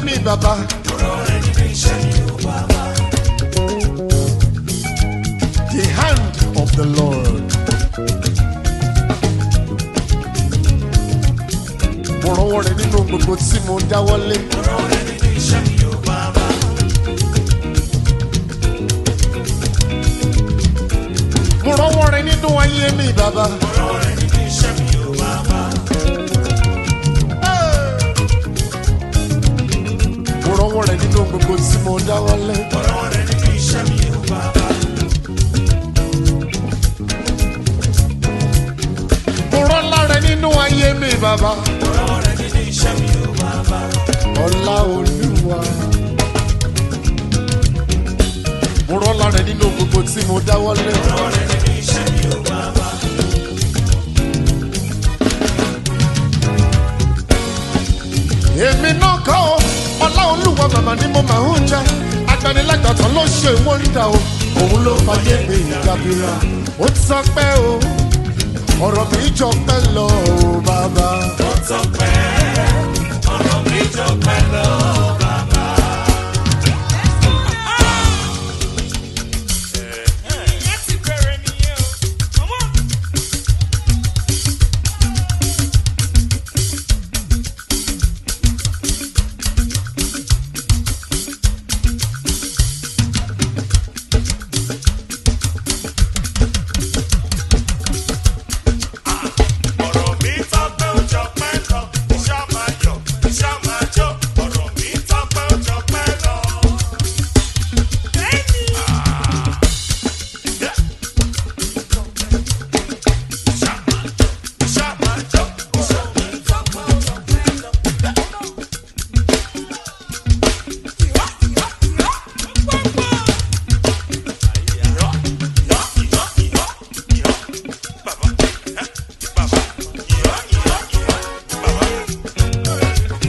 mi bàbá. The hand of the Lord. Mo rọwọ́ rẹ̀ nínú gbogbo tí mo dáwọ́lé. Mo rọwọ́ rẹ̀ nínú ayé mi bàbá. Mo rọwọ́ rẹ̀ nínú gbogbo tí mo dáwọ́lé. Mo rọ́lá rẹ̀ nínú ayé mi bàbá. Ọlá olúwa. Mo rọ́lá rẹ̀ nínú gbogbo tí mo dáwọ́lé. Èmi náà kọ́ ọ, ọlá olúwa màmá ni mo máa ń jẹ. Agbanilágbàtàn ló ṣe wọ́n ń dà o. Òun ló fàyè mi ìdàbíra. Ó ti sọ pé o, ọ̀rọ̀ mi jọ pẹ́ lọ o bàbá. ọ̀rọ̀ mi tọ́pẹ́ ó jọpẹ́ lọ iṣẹ́ máa yọ̀ iṣẹ́ máa jó ọ̀rọ̀ mi tọ́pẹ́ ó jọpẹ́ lọ. Iṣẹ́ máa jó ọ̀rọ̀ mi tọ́pẹ́ ó jọpẹ́ lọ. Ìyọ́ ìyọ́ ìyọ́ ìyọ́ ìyọ́ bàbá ẹ́ bàbá ìyọ́ ìyọ́ ìyọ́ bàbá.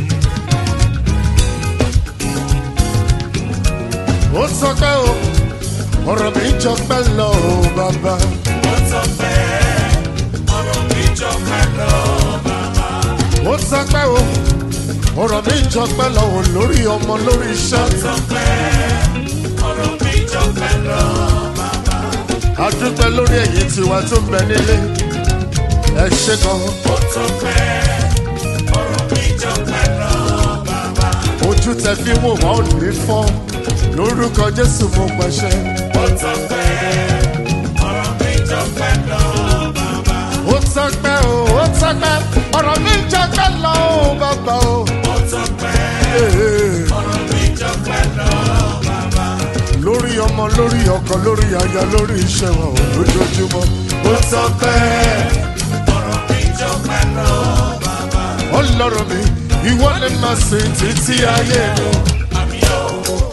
Ó sọ pé o, ọ̀rọ̀ mi jọ pẹ́ lọ o bàbá. Ó sọ pé ọ̀rọ̀ mi jọpẹ́ lọ bàbá. Ó sọ pé o, ọ̀rọ̀ mi jọ pẹ́ lọ o lórí ọmọ lórí iṣẹ́. Sọ pé ọ̀rọ̀ mi jọpẹ́ lọ bàbá. A dúpẹ́ lórí ẹ̀yìn tiwa tó ń bẹ nílé. Ẹ ṣe gan. Ó sọ pé ọ̀rọ̀ mi jọpẹ́ lọ bàbá. Ojú tẹ fi wò wá ò ní fọ́. Lórúkọ Jésù mo pàṣẹ. Ó sọ pé ọ̀rọ̀ mi jọpẹ́ lọ bàbá. Ó sọ pé o, ó sọ pé ọ̀rọ̀ mi jọ pẹ́ lọ o bàbá o. Ó sọ pé Ee. ọ̀rọ̀ mi jọpẹ́ lọ bàbá. lórí ọmọ lórí ọkọ lórí aya lórí iṣẹ́ wọn ò lójoojúmọ́. ó sọ pé ọ̀rọ̀ mi jọpẹ́ lọ bàbá. ọlọ́run mi ìwọ ni màá sìn títí ayé mi. Àmì ò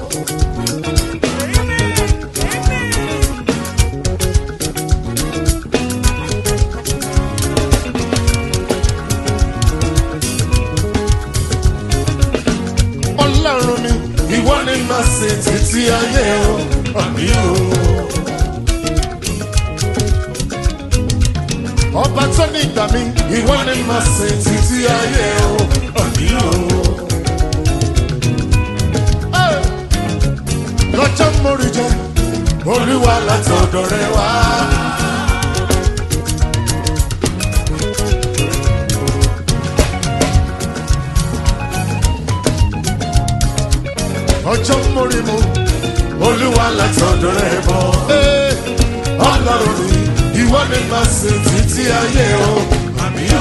ọlọ́run mi ìwọ ni màá sìn títí ayé o. àmì o. ọba tó ní ìgbà mi ìwọ ni màá sìn títí ayé o. àmì o. Hey! lọ́jọ́ mórí jẹ́ olúwa látọ̀dọ̀ rẹ wá. ọjọ́ mórí mu olúwa látọ̀dọ̀ rẹ bọ̀. Ee, ọlọ́run mi ìwọ ni màá sìn títí ayé o. àmì o.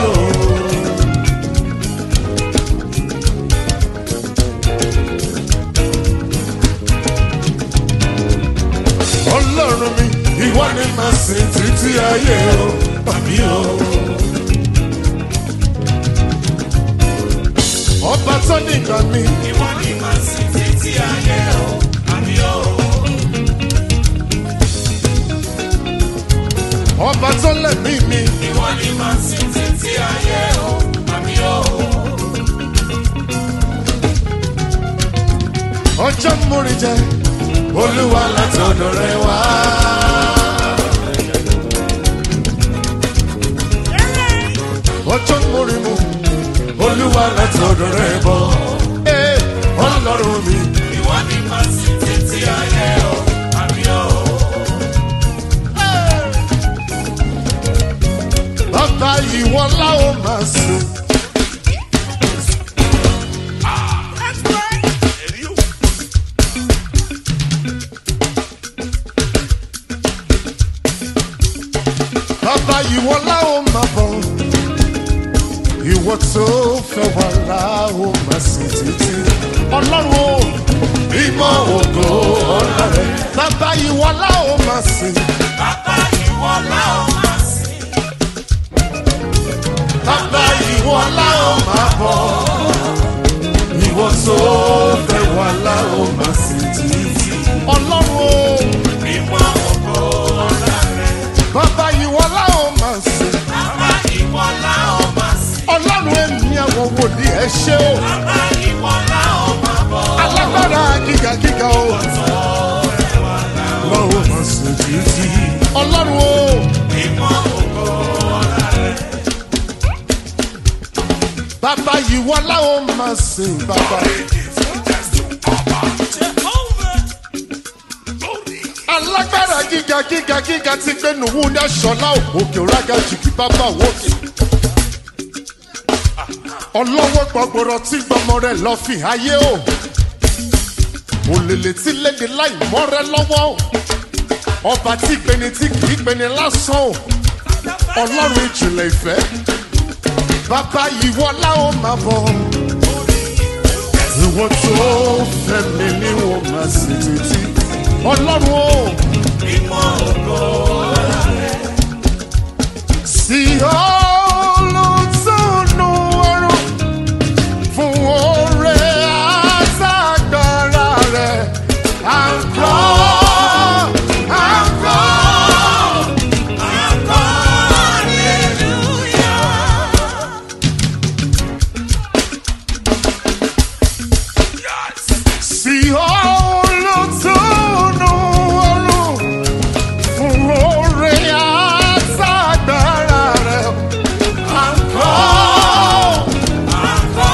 ọlọ́run mi ìwọ ni màá sìn títí ayé o. àmì o. ọba tó ní ìgbà mi. ìwọ ni màá sìn títí ayé o. Àmì ò ọba tó lẹ̀mí mi. ìwọ ni màá sìn títí ayé o. Àmì ò ọjọ́ múri jẹ olúwa látọ̀dọ̀ rẹ wá. ọjọ́ múri mu olúwa látọ̀dọ̀ rẹ bọ̀. Ee, ọlọ́run mi. ìwọ ni màá sì títí ayé o àmì o. bàbá ìwọ láwọn máa sùn. Èrí o. bàbá ìwọ láwọn máa bọ̀. ìwọ tó fẹ́ wà láwọn máa sùn títí. ọlọ́run o ìmọ̀ ògo ọlọ́run. bàbá ìwọ láwọn máa sùn. Bàbá ìwọ láò máa sìn. bàbá ìwọ láwọn máa bọ̀. ìwọ tó fẹ́ wà láwọn máa sùn títí. ọlọ́run o Mímọ́ ògo ọ̀la rẹ̀. bàbá ìwọ láwọn máa sùn. Bàbá ìwọ láò máa sìn. ọlọ́run èmi àwọn wòlíì ẹ ṣé o. Bàbá ìwọ láò máa bọ̀. alágbára gíga gíga o. lọ́wọ́ máa ṣe títí. ọlọ́run o. Mímọ́ ògo ọ̀la rẹ̀. bàbá yìí wọ́n láwọn máa sìn bàbá. alágbára gíga gíga gíga ti gbé nùwú ní aṣọlá òkè òrága jìkì bàbá wòkè. ọlọ́wọ́ gbọ̀gbọ̀rọ̀ tí gbọmọ rẹ̀ lọ fi ayé o. òlèlè tí léde láì mọ́ rẹ lọ́wọ́ o. ọba tí gbeni tí kì í gbeni lásán o. ọlọ́run ìjìnlẹ̀ ìfẹ́. bàbá ìwọ láwọn máa bọ̀. ìwọ tó fẹ́ mi ni wọ́n máa sì títí. ọlọ́run o. Mímọ́ ògo ọ̀la rẹ̀. sí olùtúnú ọrùn fún oore àtàgbára rẹ̀. à ń kọ́ à ń kọ́. sí olùtúnú ọrùn fún oore àtàgbára rẹ̀. à ń kọ́ à ń kọ́.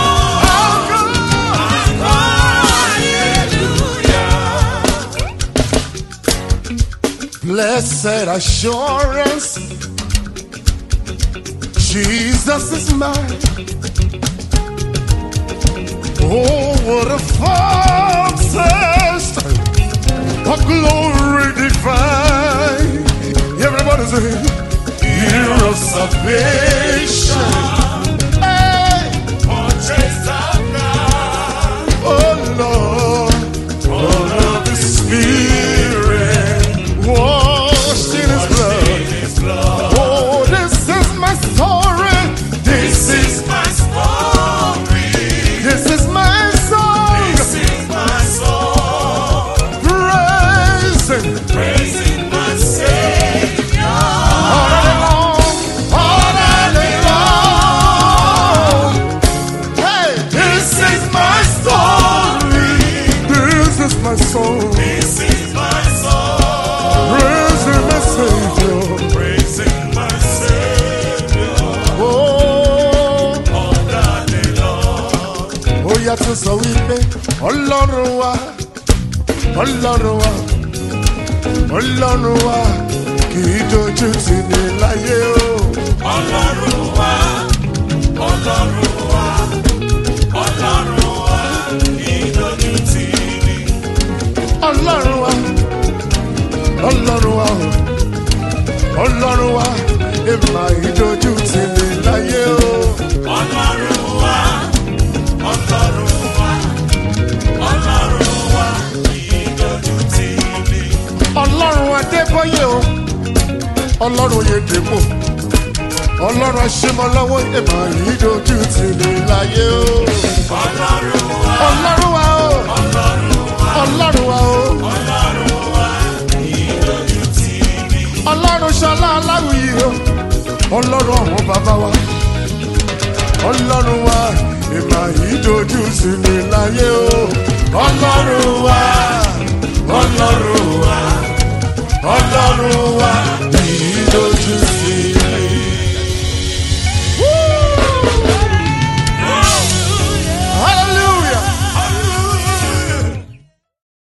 Blessed assurance, Jesus is mine. Oh, what a foretaste of glory divine. Everybody say, year of salvation. Hey, oh Lord, all of the Spirit washed in His blood. Oh, this is my story. This is this is my song. Praising all day long, all day long. Hey, this is my story. This is my song. Praising my Savior. Oh. ó yàtọ̀ sọ wípé ọlọ́run wa ọlọ́run wa ọlọ́run wa kì í dojú tì ní láyé o. Ọlọ́run wa, Ọlọ́run wa, Ọlọ́run wa, ìdójú tì mí. ọlọ́run wa ọlọ́run wa ọlọ́run wa èèmà ìdojú tì ní láyé o. Ọlọ́run wa, Ọlọ́run wa, Ọlọ́run wa, ìdójú tì mí. ọlọ́run adébọ́yé o ọlọ́run yèdèpò ọlọ́run aṣẹ́mọlọ́wọ́ èèmà ìdojú tì ní láyé o. Ọlọ́run wa, ọlọ́run wa o ọlọ́run wa o Ọlọ́run wa, ìdójú tì mí. ọlọ́run ṣọlá aláwìyí o ọlọ́run àwọn bàbá wa ọlọ́run wa ìmọ̀ yìí dojú sí mi láyé o ọlọ́run wa ọlọ́run wa ọlọ́run wa